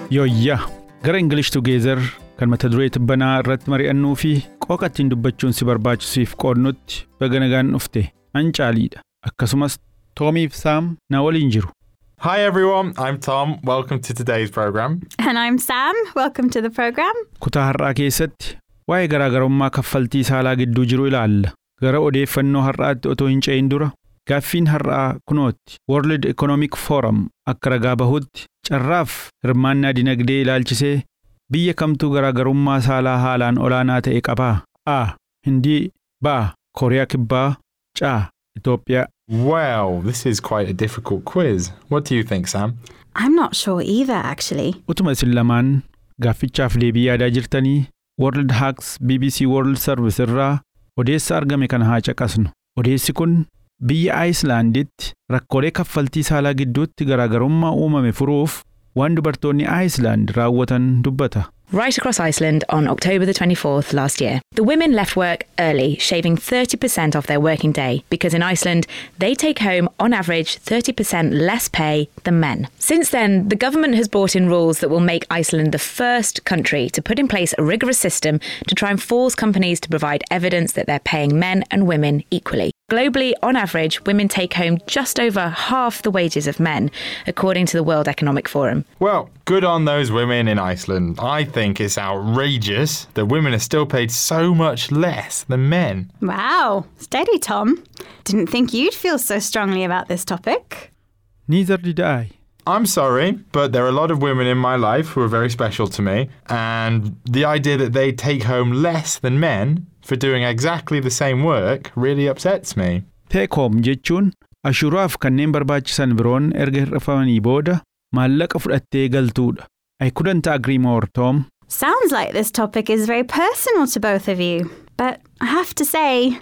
Yooyyaa gara English Together kan mata duree tibbanaa irratti mari'annuu fi qooqa ittiin dubbachuun si barbaachisuuf qoodnutti baga nagaan dhufte an caaliidha akkasumas Toomiif Saam na waliin jiru. Hi everyone, I'm Tom. Welcome to today's program. And I'm Sam. Welcome to the program. Kutaa har'aa keessatti waa'ee garaagarummaa kaffaltii saalaa gidduu jiru ilaalla. Gara odeeffannoo har'aatti otoo hin ce'in dura gaaffiin har'aa kunootti World Economic Forum akka ragaa bahutti carraaf hirmaannaa dinagdee ilaalchisee biyya kamtuu garaagarummaa saalaa haalaan olaanaa ta'e qabaa? A. Hindii B. Kooriyaa Kibbaa C. Itoophiyaa Well, this is quite a difficult quiz. What do you think, Sam? I'm not sure either, actually. Utuma isin lamaan gaaffichaaf deebii yaadaa jirtanii World Hacks BBC World Service irraa odeessa argame kana haa caqasnu. Odeessi kun biyya Aayislaanditti rakkoolee kaffaltii saalaa gidduutti garaagarummaa uumame furuuf waan dubartoonni Aayislaand raawwatan dubbata. right across Iceland on October the 24th last year. The women left work early, shaving 30% off their working day because in Iceland they take home on average 30% less pay than men. Since then, the government has brought in rules that will make Iceland the first country to put in place a rigorous system to try and force companies to provide evidence that they're paying men and women equally. Globally, on average, women take home just over half the wages of men, according to the World Economic Forum. Well, good on those women in Iceland. I think it's outrageous that women are still paid so much less than men. Wow. Steady, Tom. Didn't think you'd feel so strongly about this topic. Neither did I. I'm sorry, but there are a lot of women in my life who are very special to me, and the idea that they take home less than men for doing exactly the same work really upsets me. Take home jechuun ashuraaf kanneen barbaachisan biroon erga hir'ifamanii booda maallaqa fudhattee galtuudha. I couldn't agree more, Tom. Sounds like this topic is very personal to both of you. But I have to say,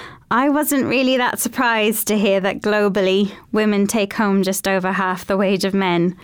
I wasn't really that surprised to hear that globally women take home just over half the wage of men.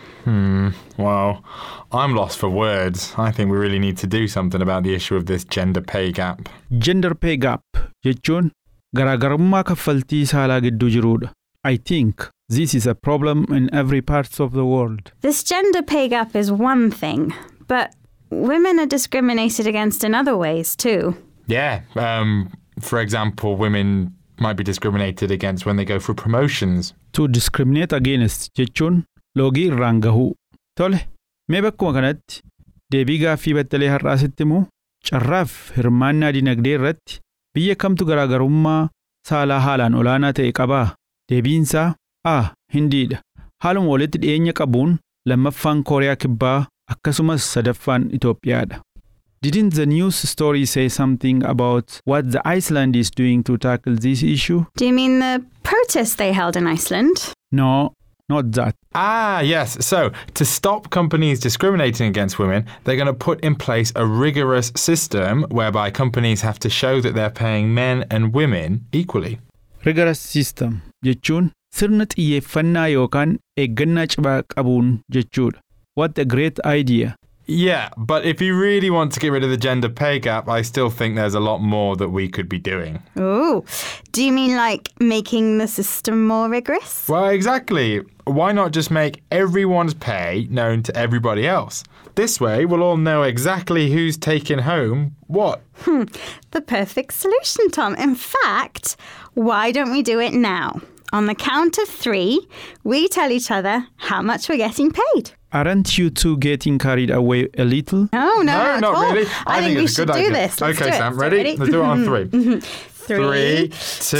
Well, I'm lost for words. I think we really need to do something about the issue of this gender pay gap. Gender pay gap jechuun garaagarummaa kaffaltii saalaa gidduu jiruudha. I think this is a problem in every part of the world. This gender pay gap is one thing, but women are discriminated against in other ways too. Yeah, um, for example, women might be discriminated against when they go for promotions. To discriminate against jechuun loogii irraan gahuu. Tole, mee bakkuma kanatti deebii gaaffii battalee har'aasitti immoo carraaf hirmaannaa dinagdee irratti biyya kamtu garaagarummaa saalaa haalaan olaanaa ta'e qabaa? Deebiinsaa A. Hindiidha. Haaluma walitti dhiyeenya qabuun lammaffaan Kooriyaa Kibbaa akkasumas sadaffaan Itoophiyaadha. Didn't the news story say something about what the Iceland is doing to tackle this issue? Do you mean the protests they held in Iceland? No, not that. Ah, yes. So, to stop companies discriminating against women, they're going to put in place a rigorous system whereby companies have to show that they're paying men and women equally. Rigorous system jechuun sirna xiyyeeffannaa yookaan eeggannaa cimaa qabuun jechuudha. What a great idea! Yeah, but if you really want to get rid of the gender pay gap, I still think there's a lot more that we could be doing. Ooh. Do you mean like making the system more rigorous? Well, exactly. Why not just make everyone's pay known to everybody else? This way, we'll all know exactly who's taking home what. The perfect solution, Tom. In fact, why don't we do it now? On the count of three, we tell each other how much we're getting paid. Aren't you two getting carried away a little? No, no, no, at not all. really. I, think, we it's a should good do idea. this. Let's okay, do it. Sam, So, ready? Let's do it on three. Three,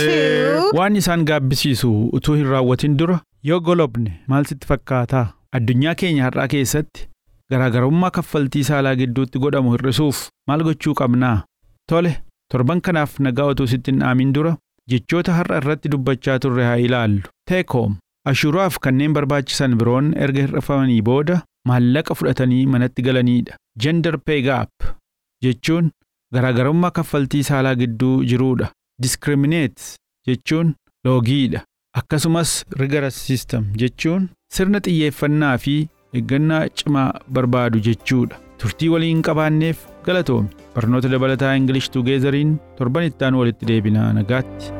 two. Waan isaan gaabbisiisu utuu hin raawwatin dura yoo golobne maal sitti fakkaataa? Addunyaa keenya har'aa keessatti garaagarummaa kaffaltii saalaa gidduutti godhamu hir'isuuf maal gochuu qabnaa? Tole, torban kanaaf nagaa utuu sitti hin dhaamin dura jechoota har'a irratti dubbachaa turre haa ilaallu. Take home. Ashuraaf kanneen barbaachisan biroon erga hir'ifamanii booda maallaqa fudhatanii manatti galaniidha. Gender pay gap jechuun garaagarummaa kaffaltii saalaa gidduu jiruudha. Discriminate jechuun loogiidha. Akkasumas rigorous system jechuun sirna xiyyeeffannaa fi eeggannaa cimaa barbaadu jechuudha. Turtii waliin qabaanneef galatoomi. Barnoota dabalataa English Together'iin torban itti aanu walitti deebinaa nagaatti.